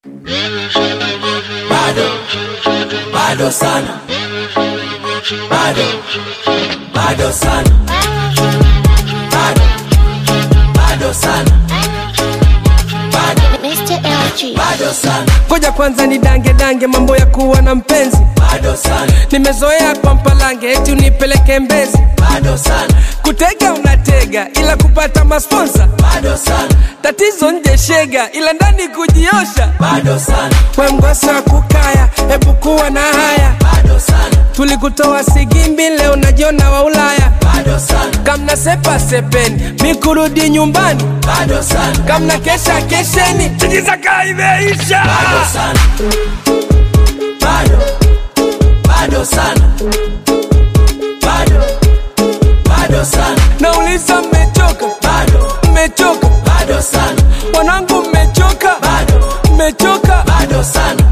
bado bado sana bado bado sana bado bado sana bado Mr. LG. bado sana ngoja kwanza ni dange dange mambo ya kuwa na mpenzi bado sana nimezoea kwa mpalange eti unipeleke mbezi bado sana kutega unatega ila kupata masponsa bado sana tatizo nje shega ila ndani kujiosha bado sana we mgosa wa kukaya hebu kuwa na haya bado sana tulikutoa sigimbi leo najiona wa ulaya bado sana kamna sepa sepeni mi kurudi nyumbani bado sana kamna kesha kesheni tijizaka imeisha bado sana bado bado sana bado bado sana nauliza mmechoka bado mmechoka bado sana wanangu mmechoka bado mmechoka bado sana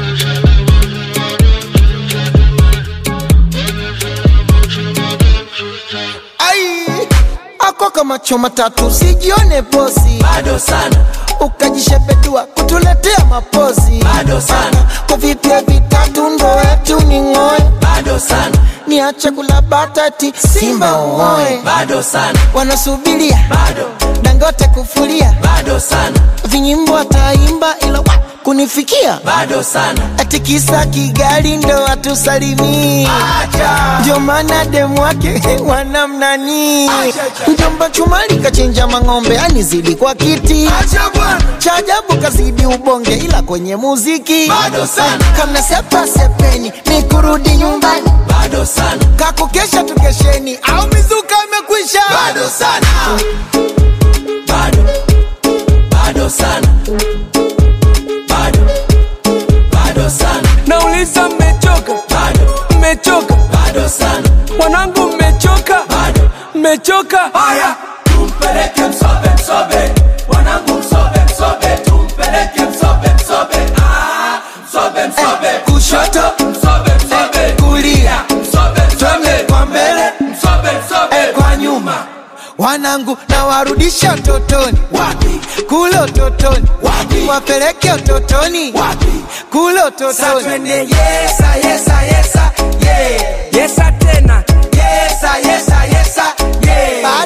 ai ako kama choma tatu sijione posi bado sana ukajishepedua kutuletea mapozi Bado sana. kwa vipya vitatu ndo wetu ni ng'oe bado sana niache kula batati simba uoe bado sana wanasubiria bado dangote kufulia bado sana vinyimbo ataimba ila wa, kunifikia bado sana ati kisa kigali ndo atusalimii ndio maana demu wake wanamnani mjomba chumali kachinja mang'ombe anizidi kwa kiti cha ajabu kazidi ubonge ila kwenye muziki Bado sana. kamna sepa sepeni ni kurudi nyumbani bado sana kakukesha tukesheni au mizuka imekwisha bado sana bado bado sana bado bado sana nauliza mmechoka bado mmechoka bado sana wanangu mmechoka bado mmechoka haya tumpeleke msobe msobe wanangu msobe msobe tumpeleke msobe msobe ah msobe msobe kushoto msobe msobe kulia msobe twende msobe kwa mbele msobe msobe eh, kwa nyuma wanangu na warudisha utotoni wapi kule utotoni Wapi? wapeleke utotoni wapi kule Sa utotoni twende yesa yesa yesa yeah yesa tena yesa yesa yesa yeah